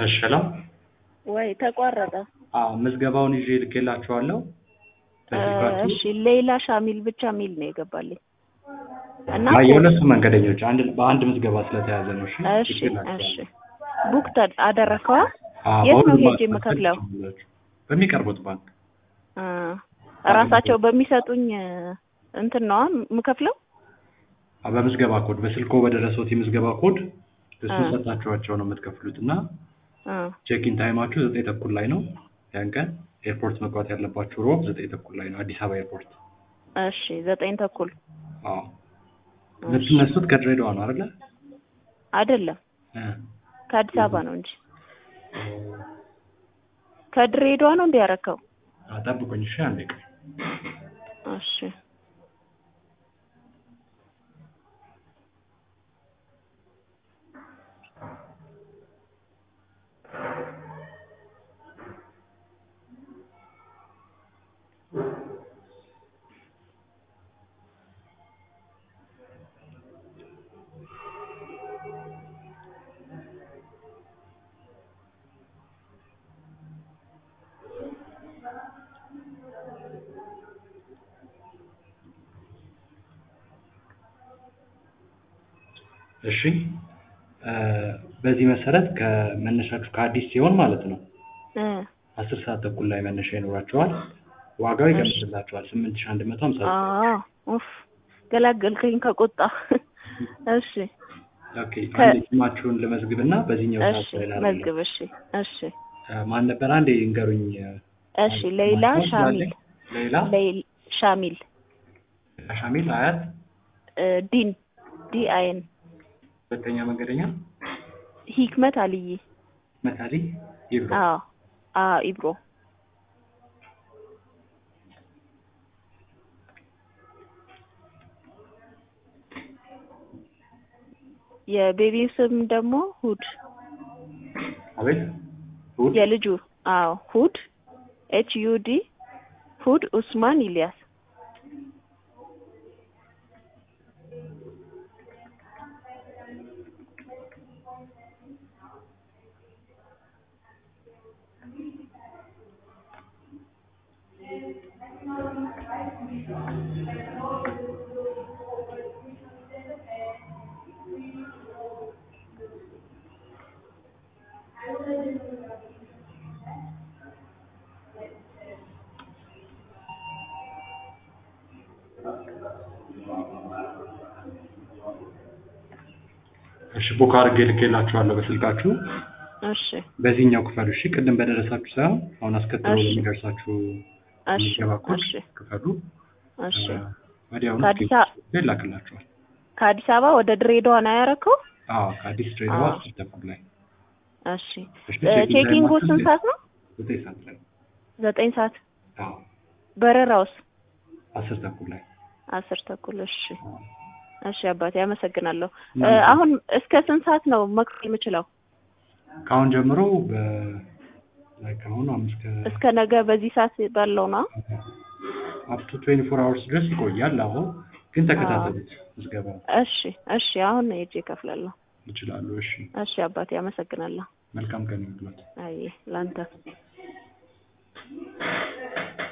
እሺ ሰላም ወይ ተቋረጠ። አዎ ምዝገባውን ይዤ ልኬላችኋለሁ። በስልካችሁ እሺ ሌላ ሻሚል ብቻ ሚል ነው የገባልኝ እና አይ የሁለቱም መንገደኞች አንድ በአንድ ምዝገባ ስለተያዘ ነው። እሺ እሺ ልኬላችኋለሁ። እሺ ቡክ ተ- አደረከዋ? አዎ የት ነው በሁሉም ሄጄ ባንክ የምከፍለው? ትችላላችሁ። በሚቀርቡት ባንክ አ ራሳቸው በሚሰጡኝ እንትን ነዋ የምከፍለው? አዎ፣ በምዝገባ ኮድ በስልኮ በደረሰው የምዝገባ ኮድ እሱን አ ሰጣችኋቸው ነው የምትከፍሉት እና አ ቼኪን ታይማችሁ ዘጠኝ ተኩል ላይ ነው። ያን ቀን ኤርፖርት መግባት ያለባችሁ ሮብ ዘጠኝ ተኩል ላይ ነው አዲስ አበባ ኤርፖርት። እሺ ዘጠኝ ተኩል አዎ እሺ የምትነሱት ከድሬዳዋ ነው አይደለ? አይደለም እ ከአዲስ አበባ ነው እንጂ ከድሬዳዋ ነው እንዲ ያረከው? አዎ፣ ጠብቁኝ እሺ አንዴ ቆይ። እሺ እሺ እ በዚህ መሰረት ከመነሻችሁ ከአዲስ ሲሆን ማለት ነው እ አስር ሰዓት ተኩል ላይ መነሻ ይኖራቸዋል። ዋጋው እሺ ይቀንስላቸዋል ስምንት ሺህ አንድ መቶ ሀምሳ ዘጠኝ አዎ ኡፍ ገላገልከኝ ከቁጣ። እሺ ኦኬ ከ አንዴ ስማችሁን ልመዝግብና በዚህኛው ሰዓት እሺ ላይ ላደርግላችሁ። መዝግብ። እሺ እሺ እ ማን ነበር አንዴ ይንገሩኝ። እ እሺ ሌላ ማስታወስ ሻሚል ስላለኝ ሌላ ሌል ሻሚል ሻሚል አያት እ ዲን ዲ አይን ሁለተኛ መንገደኛ ሂክመት አልይ መታሊ ይብሮ አዎ አዎ ኢብሮ የቤቢው ስም ደግሞ ሁድ አቤት እሑድ የልጁ አዎ ሁድ ኤች ዩ ዲ ሁድ ኡስማን ኢልያስ እሺ ቡክ አድርጌ ልኬላችኋለሁ በስልካችሁ እሺ በዚህኛው ክፈሉ እሺ ቅድም በደረሳችሁ ሳይሆን አሁን አስከትሎ እሺ በሚደርሳችሁ እሺ የሚገባ ኮድ እሺ ክፈሉ እሺ እ ወዲያውኑ ከአዲስ አ ስክሪፕት ይላክላችኋል ከአዲስ አበባ ወደ ድሬዳዋ ነው ያረከው? አዎ ከአዲስ ድሬዳዋ አዎ አስር ተኩል ላይ እሺ እሺ እ ቼኪንግ ቼኪንጉ ታይማችሁ ስንት ሰዓት ነው? ዘጠኝ ሰዓት ላይ ዘጠኝ ሰዓት አዎ በረራውስ? አስር ተኩል ላይ አስር ተኩል እሺ አዎ እሺ አባቴ አመሰግናለሁ። እ እናንተ አሁን እስከ ስንት ሰዓት ነው መክፈል የምችለው? ከአሁን ጀምሮ በ ላይ ከአሁኑ አምስት ከ እስከ ነገ በዚህ ሰዓት ባለው ነው? አፕ ቱ 24 አወርስ ድረስ ይቆያል። አሁን ግን አዎ ተከታተሉት ምዝገባ እሺ እሺ አሁን ሄጄ እከፍላለሁ። ይችላሉ። እሺ እሺ አባቴ አመሰግናለሁ። መልካም ቀን ይሁንልዎት። አይ ላንተ